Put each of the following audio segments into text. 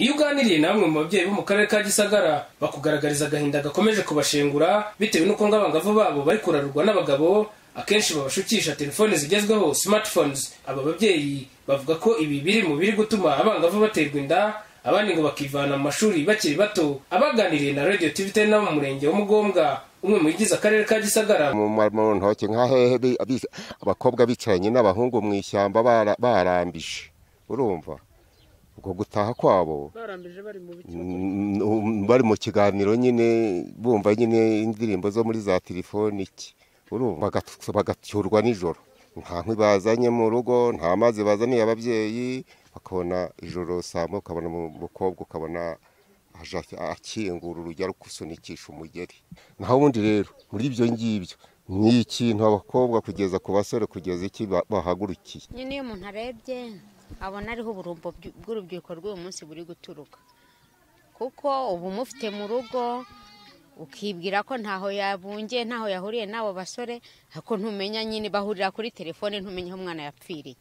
iyo uganiriye namwe mu babyeyi bo mu karere ka gisagara bakugaragariza agahinda gakomeje kubashengura bitewe n'uko ngo abangavu babo bari kurarurwa n'abagabo akenshi babashukisha telefoni zigezweho smartphones aba babyeyi bavuga ko ibi biri mu biri gutuma abangavu baterwa inda abandi ngo bakivana mu mashuri bakiri bato abaganiriye na radio tv ten mu murenge wa mugombwa umwe mu bigize akarere ka gisagara mu ntoki nka hehe bi- abis- abakobwa bicaranye n'abahungu mu ishyamba bara- barambije urumva ubwo gutaha kwabo barambije bari mu biti Mm, bari mu kiganiro nyine bumva nyine indirimbo zo muri za telefoni iki urumva bagat- bagacyurwa nijoro nta nkwi bazanye mu rugo nta mazi bazaniye ababyeyi bakabona ijoro saa moya ukabona mu- umukobwa ukabona aje ak- akingura urujya rukusunikisha umugeri naho ubundi rero muri ibyo ngibyo ni ikintu abakobwa kugeza ku basore kugeza iki ba- bahagurukiye nyine iyo umuntu arebye abona ariho uburumbo bw'u- bw'urubyiruko rw'uyu munsi buri guturuka kuko uba umufite mu rugo ukibwira ko ntaho yabungiye ntaho yahuriye n'abo basore ariko ntumenya nyine bahurira kuri telefone ntumenya aho umwana yapfiriye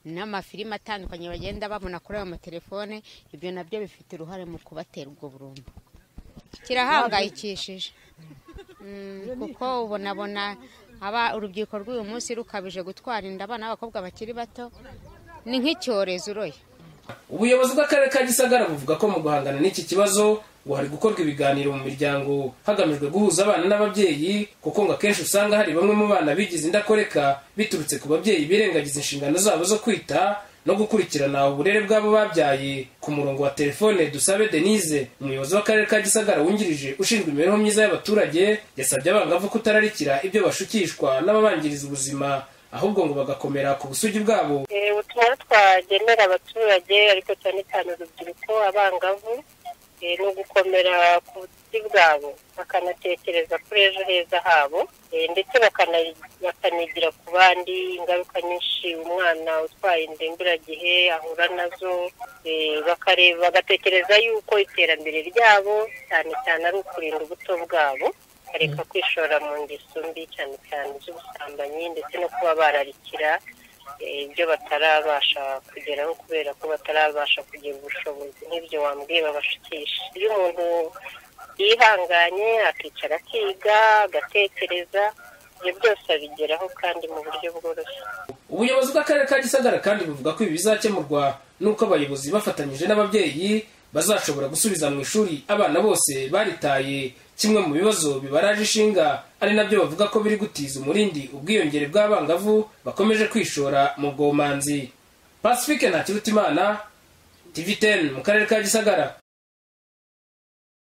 n'amafilime atandukanye bagenda babona kuri ayo matelefone ibyo nabyo bifite uruhare mu kubatera ubwo burumbo kirahangayikishije Mm, kuko ubonabona aba urubyiruko rw'uyu munsi rukabije gutwara inda abana b'abakobwa bakiri bato ni nk'icyorezo uroye ubuyobozi bw'akarere ka gisagara buvuga ko mu guhangana n'iki kibazo ngo hari gukorwa ibiganiro mu miryango hagamijwe guhuza abana n'ababyeyi kuko ngo akenshi usanga hari bamwe mu bana bigize indakoreka biturutse ku babyeyi birengagiza inshingano zabo zo kwita no gukurikirana uburere bw'abo babyaye ku murongo wa telefone dusabe denise umuyobozi w'akarere ka gisagara wungirije ushinzwe imibereho myiza y'abaturage yasabye abangavu kutararikira ibyo bashukishwa n'ababangiriza ubuzima ahubwo ngo bagakomera ku busugi bwabo Eh, ubutumwa twagenera abaturage ariko cyane cyane urubyiruko abangavu eh, ni ugukomera ku buti bwabo bakanatekereza kuri ejo heza habo eh, ndetse bakana- bakanigira ku bandi ingaruka nyinshi umwana utwaye indemburagihe ahura nazo eh, bakareba bagatekereza yuko iterambere ryabo cyane cyane ari ukurinda ubuto bwabo bareka kwishora mu ngeso mbi cyane cyane z'ubusambanyi ndetse no kuba bararikira eh, ibyo batarabasha kugeraho kubera ko batarabasha kugira ubushobozi nk'ibyo wambwiye babashikisha iyo umuntu yihanganye akicara akiga agatekereza ibyo byose abigeraho kandi mu buryo bworoshye ubuyobozi bw'akarere ka gisagara kandi buvuga ko ibi bizakemurwa n'uko abayobozi bafatanyije n'ababyeyi bazashobora gusubiza mu ishuri abana bose baritaye kimwe mu bibazo bibaraje ishinga ari nabyo bavuga ko biri gutiza umurindi ubwiyongere bw'abangavu bakomeje kwishora mu bwomanzi pacifique ntakirutimana tv 10 mu karere ka gisagara